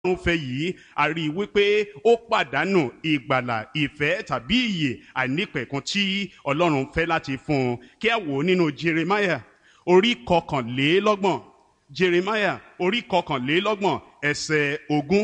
ọlọ́run fẹ́ yìí a rí i wípé ó pàdánù ìgbàlà ìfẹ́ tàbí ìyè àìnípẹ̀kun tí ọlọ́run fẹ́ láti fún un kí a wò ó nínú jeremiah orí kọkànlélọ́gbọ̀n jeremiah orí kọkànlélọ́gbọ̀n ẹsẹ̀ ogún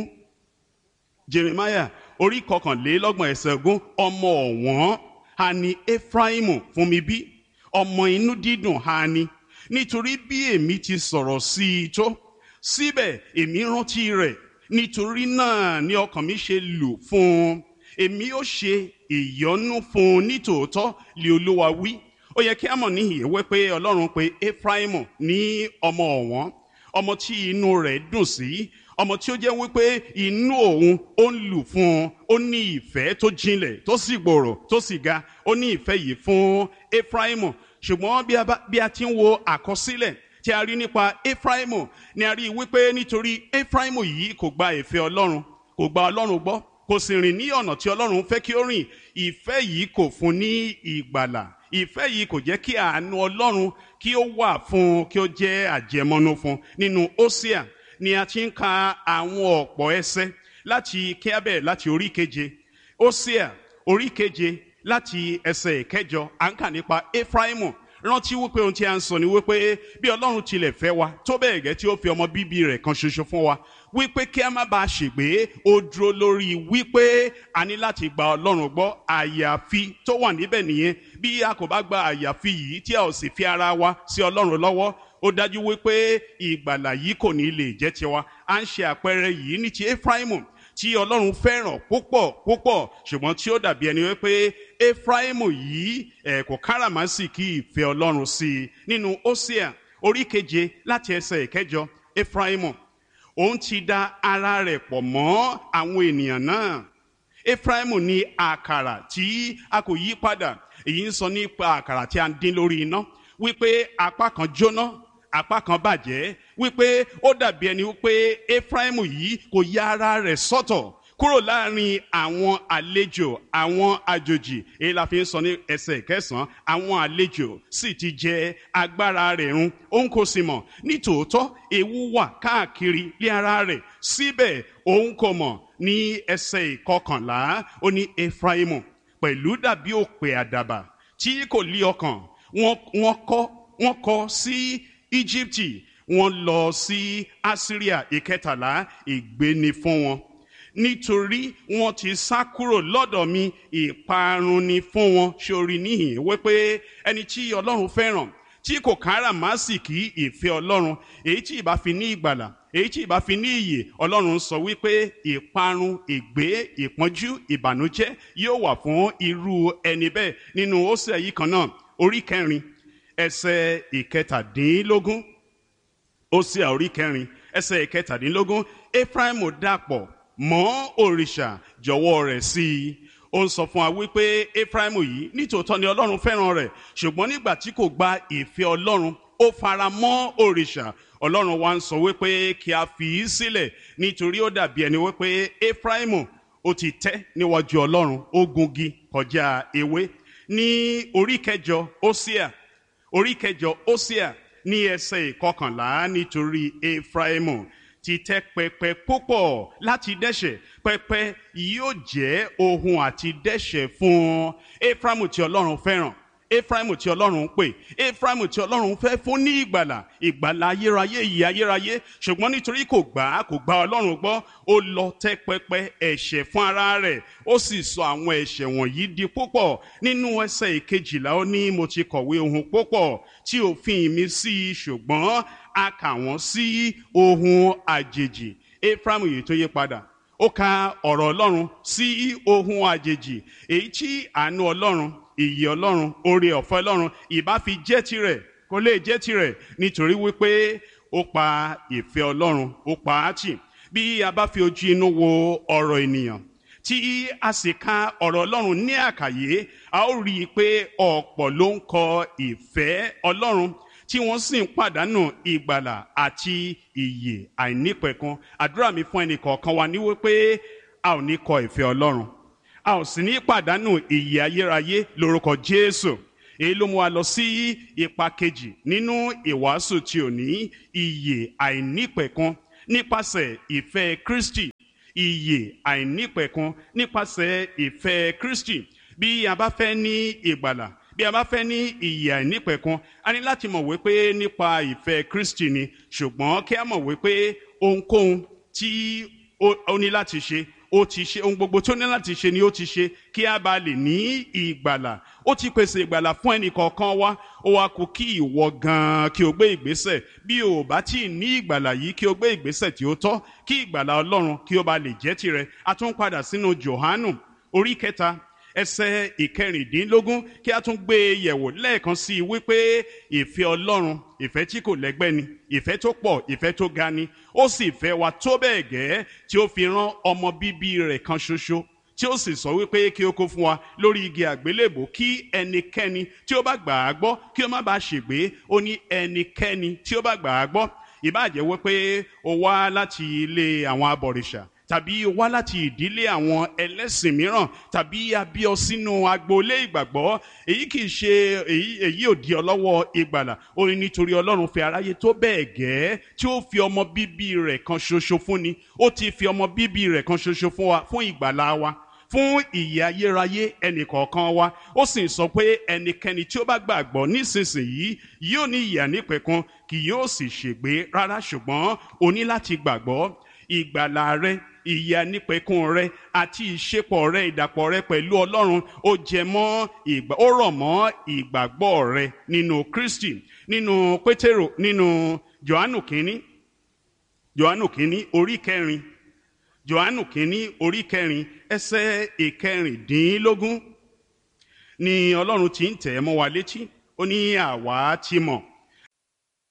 jeremiah orí kọkànlélọ́gbọ̀n ẹsẹ̀ ogún ọmọ ọ̀wọ́n ha ni efraimu fún mi bí ọmọ inú dídùn ha ni nítorí bí èmi ti sọ̀rọ̀ sí i tó síbẹ̀ èmi rántí rẹ̀ nítorí náà ni ọkàn mi ṣe lù fún un èmi ó ṣe ìyọ́nú fún un nítòótọ́ lé olúwa wí ó yẹ kí a mọ̀ níhìn ìwé pé ọlọ́run pé efraimu ní ọmọ ọ̀wọ́n ọmọ tí inú rẹ̀ dùn sí ọmọ tí ó jẹ́ wípé inú òun ó ń lù fún un ó ní ìfẹ́ tó jinlẹ̀ tó sì gbòòrò tó sì ga ó ní ìfẹ́ yìí fún efraimu ṣùgbọ́n bí a ti ń wo àkọsílẹ̀ tí a rí nípa efraimu ni a rí wípé nítorí efraimu yìí kò gba ìfẹ́ ọlọ́run kò gba ọlọ́run gbọ́ kò sì rìn ní ọ̀nà tí ọlọ́run fẹ́ kí ó rìn ìfẹ́ yìí kò fún ní ìgbàlà ìfẹ́ yìí kò jẹ́ kí àánú ọlọ́run kí ó wà fún un kí ó jẹ́ àjẹmọ́nú fún un nínú ósíà ni a ti ń ka àwọn ọ̀pọ̀ ẹsẹ̀ láti kíábẹ̀ láti orí keje ósíà orí keje láti ẹsẹ̀ ìkẹjọ à ń kà nípa efraimu rántí wípé ohun tí a ń sọ ni wípé bí ọlọ́run tilẹ̀ fẹ́ wa tó bẹ́ẹ̀ gẹ́ tí ó fi ọmọ bíbí rẹ̀ kan ṣoṣo fún wa wípé kí a má bàa ṣègbé ó dúró lórí wípé a ní láti gba ọlọ́run gbọ́ àyàfi tó wà níbẹ̀ nìyẹn bí a kò bá gba àyàfi yìí tí a ò sì fi ara wa sí ọlọ́run lọ́wọ́ ó dájú wípé ìgbàlà yìí kò ní lè jẹ́ tiwa à ń ṣe àpẹẹrẹ yìí ní ti efraimu tí ọlọ́run fẹ́ràn púpọ̀ púpọ̀ ṣùgbọ́n tí ó dàbí ẹni wípé efraimu yìí ẹ̀ kò káràmásìkí ìfẹ́ ọlọ́run sí i nínú ósíà orí keje láti ẹsẹ̀ ìkẹjọ efraimu òun ti da ara rẹ̀ pọ̀ mọ́ àwọn ènìyàn náà efraimu ní àkàrà tí a kò yí padà èyí ń sọ nípa àkàrà tí a ń dín lórí iná wípé apá kan jóná apá kan bàjẹ́ wípé ó dàbí ẹni wípé efraimu yìí kò ya ara rẹ̀ sọ́tọ̀ kúrò láàrin àwọn àlejò àwọn àjòjì èyí la fi ń sọ ní ẹsẹ̀ kẹsàn-án àwọn àlejò sì ti jẹ agbára rẹ̀ run òun kò sì mọ̀ nítòótọ́ ewu wà káàkiri lé ara rẹ̀ síbẹ̀ òun kò mọ̀ ní ẹsẹ̀ ìkọkànlá ó ní efraimu pẹ̀lú dàbí òpè àdàbà tí kò lí ọkàn wọ́n kọ́ wọ́n kọ́ sí íjíbítì wọ́n lọ sí asiria ìkẹtàlá ìgbéni fún wọn nítorí wọ́n ti sá kúrò lọ́dọ̀ mi ìparun ni fún wọn sórí níhìn wípé ẹni tí ọlọ́run fẹ́ràn tí kò káràmásìkí ìfẹ́ ọlọ́run èyí tí ìbá fi ní ìgbàlà èyí tí ìbá fi ní ìyè ọlọ́run sọ wípé ìparun ìgbé ìpọ́njú ìbànújẹ́ yóò wà fún irú ẹni bẹ́ẹ̀ nínú ósè yìí kan náà orí kẹrin ẹsẹ̀ ìkẹtàdínlógún ósè orí kẹrin ẹsẹ̀ ìkẹtàdínlógún efraimu dàpọ̀ mọ́ òrìṣà jọ̀wọ́ rẹ̀ sí i ó ń sọ fún wa wípé efraimu yìí nítòótọ́ ni ọlọ́run fẹ́ràn rẹ̀ ṣùgbọ́n nígbà tí kò gba ìfẹ́ ọlọ́run ó fara mọ́ òrìṣà ọlọ́run wa ń sọ wípé kí a fi í sílẹ̀ nítorí ó dàbí ẹni wípé efraimu ó ti tẹ́ níwájú ọlọ́run ó gungi kọjá ewé ní orí kẹjọ ósíà orí kẹjọ ósíà ní ẹsẹ̀ ìkọkànlá nítorí efraimu ti tẹ́ pẹpẹ púpọ̀ láti dẹ́ṣẹ̀ pẹpẹ yóò jẹ́ ohun àti dẹ́ṣẹ̀ fún efraimu tí ọlọ́run fẹ́ràn efraimu tí ọlọ́run ń pè efraimu tí ọlọ́run fẹ́ fún ní ìgbàlà ìgbàlà ayérayé ìyè ayérayé ṣùgbọ́n nítorí kò gbà á kò gba ọlọ́run gbọ́ ó lọ tẹ́ pẹpẹ ẹ̀ṣẹ̀ fún ara rẹ̀ ó sì sọ àwọn ẹ̀ṣẹ̀ wọ̀nyí di púpọ̀ nínú ẹsẹ̀ ìkejìlá ó ní mo ti kọ̀wé ohun púpọ̀ tí òfin mi sí i ṣùgbọ́n a kà wọ́n sí ohun àjèjì efraimu yìí tó yí padà ó ka ọ̀rọ̀ ọlọ́run sí ohun àjèjì èyí tí àánú ọlọ́run ìyè ọlọ́run oore ọ̀fẹ́ ọlọ́run ìbá fi jẹ́ tirẹ̀ kó lè jẹ́ tirẹ̀ nítorí wípé ó pa ìfẹ́ ọlọ́run ó pa á tì bí a bá fi ojú inú wo ọ̀rọ̀ ènìyàn tí a sì ka ọ̀rọ̀ ọlọ́run ní àkàyé a ó rí i pé ọ̀pọ̀ ló ń kọ ìfẹ́ ọlọ́run tí wọ́n sì ń pàdánù ìgbàlà àti ìyè àìnípẹ̀kun àdúrà mi fún ẹnì kọ̀ọ̀kan wa ní wípé a ò ní kọ ìfẹ́ ọlọ́run a ò sì ní pàdánù ìyè ayérayé lórúkọ jésù èyí ló mú wa lọ sí ipa kejì nínú ìwàásù tí ò ní ìyè àìnípẹ̀kun nípasẹ̀ ìfẹ́ Kristi ìyè àìnípẹ̀kun nípasẹ̀ ìfẹ́ Kristi bí a bá fẹ́ ní ìgbàlà bí a bá fẹ́ ní ìyè àìnípẹ̀kun a ní láti mọ̀ wípé nípa ìfẹ́ Kristi ni ṣùgbọ́n kí a mọ̀ wípé ohunkóhun tí ó ní láti ṣe ó ti ṣe ohun gbogbo tó ní láti ṣe ni ó ti ṣe kí a bá lè ní ìgbàlà ó ti pèsè ìgbàlà fún ẹnì kọ̀ọ̀kan wa ó wá kù kí ìwọ gan-an kí o gbé ìgbésẹ̀ bí o bá tí ì ní ìgbàlà yìí kí o gbé ìgbésẹ̀ tí ó tọ́ kí ìgbàlà Ọlọ́run kí ó bá lè jẹ́ tirẹ̀ a tún padà sínú Jòhánù orí kẹta ẹsẹ̀ ìkẹrìndínlógún kí a tún gbé e yẹ̀wò lẹ́ẹ̀kan sí i wípé ìfẹ́ Ọlọ́run ìfẹ́ tí kò lẹ́gbẹ́ ni ìfẹ́ tó pọ̀ ìfẹ́ tó ga ni ó sì fẹ́ wa tó bẹ́ẹ̀ gẹ́ tí ó fi rán ọmọ bíbí rẹ̀ kan ṣoṣo tí ó sì sọ wípé kí ó kó fún wa lórí igi àgbélébò kí ẹnikẹ́ni tí ó bá gbà á gbọ́ kí ó má bàa ṣègbé ó ní ẹnikẹ́ni tí ó bá gbà á gbọ́ ìbáàjẹ́ wípé ó wá láti ilé àwọn abọ̀rìṣà tàbí wá láti ìdílé àwọn ẹlẹ́sìn mìíràn tàbí a bí ọ sínú agboolé ìgbàgbọ́ èyí kì í ṣe èyí èyí ò di ọ lọ́wọ́ ìgbàlà ó ní nítorí ọlọ́run fi aráyé tó bẹ́ẹ̀ gẹ́ tí ó fi ọmọ bíbí rẹ̀ kan ṣoṣo fún ni ó ti fi ọmọ bíbí rẹ̀ kan ṣoṣo fún wa fún ìgbàlà wa fún ìyè ayérayé ẹnìkọ̀ọ̀kan wa ó sì sọ pé ẹnikẹ́ni tí ó bá gbàgbọ́ nísinsìnyí yóò ní ìyè ànípẹ̀kun kì yóò sì ṣègbé rárá ṣùgbọ́n o ní láti gbàgbọ́ ìgbàlà rẹ ìyè ànípẹ̀kun rẹ àti ìṣepọ̀ rẹ ìdàpọ̀ rẹ pẹ̀lú Ọlọ́run ó jẹ mọ́ ìgbà ó rọ̀ mọ́ ìgbàgbọ́ rẹ nínú Kristi nínú Pétérò nínú Jòhánù kínní Jòhánù kínní orí kẹrin Jòhánù kínní orí kẹrin ẹsẹ̀ ìkẹrìndínlógún ni Ọlọ́run ti ń tẹ̀ mọ́ wa létí ó ní àwa ti mọ̀